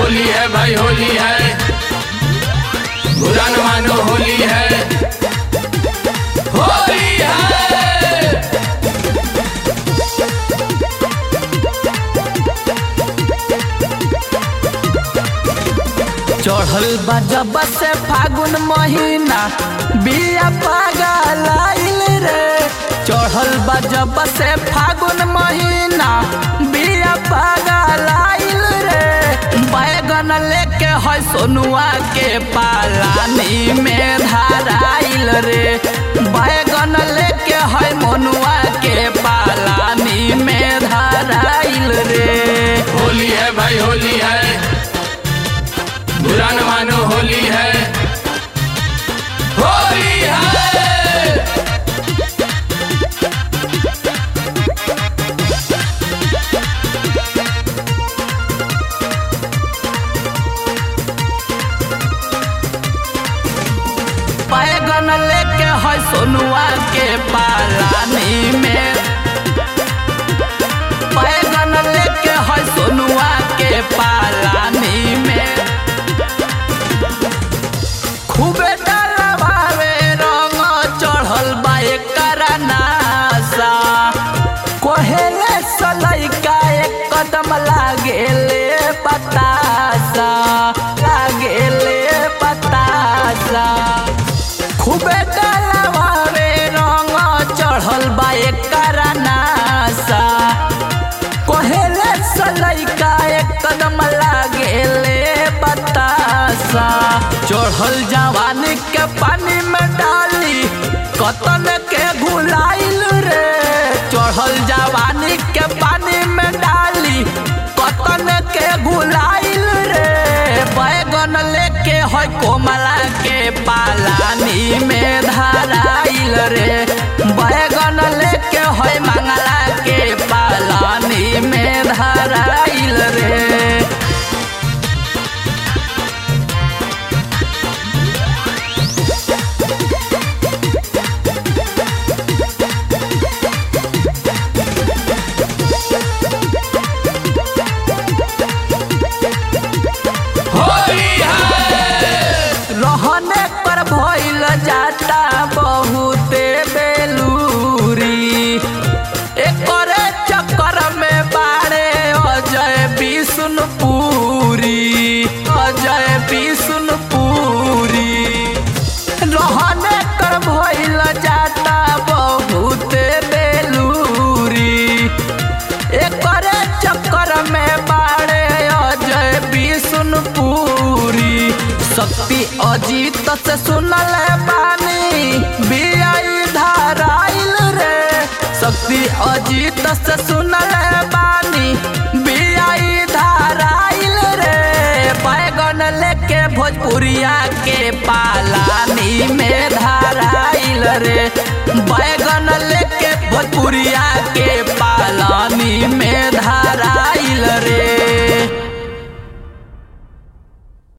होली है भाई होली है बुरा न मानो होली है होली है चढ़ल बा जब से फागुन महीना बिया पागल रे चढ़ल बा जब से फागुन महीना बिया पागल रे बैगन लेके है सोनुआ के पालानी में धाराइल रे बैगन लेके है मनुआ के पालानी में धाराइल रे होली है भाई होली है बुरा न मानो होली है होली है बैगन लेके है सोनुआ के पालानी में बैगन लेके है सोनुआ के पालानी में खूबे डलवावे रंग चढ़ल बा एकर नासा कोहेले सलैका एक कदम लागेले बतासा लागेले बतासा खूबे डलवावे रंग चढ़ल बा एकर नासा कोहेले सलैका एक कदम लागेले बतासा चढ़ल जवानी के पानी में डाली कतन के घुलाइल रे चढ़ल जवानी के पानी में डाली कतन के घुलाइल रे बैगन लेके है कोमला के पालानी में धाराइल रे बैगन लेके है मंगला के पालानी में धाराइल रे होली है रहने पर भइल जाता बहुते बेलूरी एकरे चक्कर में बाड़े अजय विष्णुपुरी अजय विष्णुपुरी रहने कर भइल जाता बहुते बेलूरी एकरे चक्कर में बाड़े अजय विष्णुपुरी शक्ति अजीत से सुनल बानी बियाई धाराइल रे शक्ति अजीत से सुनल बानी बियाई धाराइल रे बैगन लेके भोजपुरिया के पालानी में धाराइल रे बैगन लेके भोजपुरिया के पालानी में धाराइल रे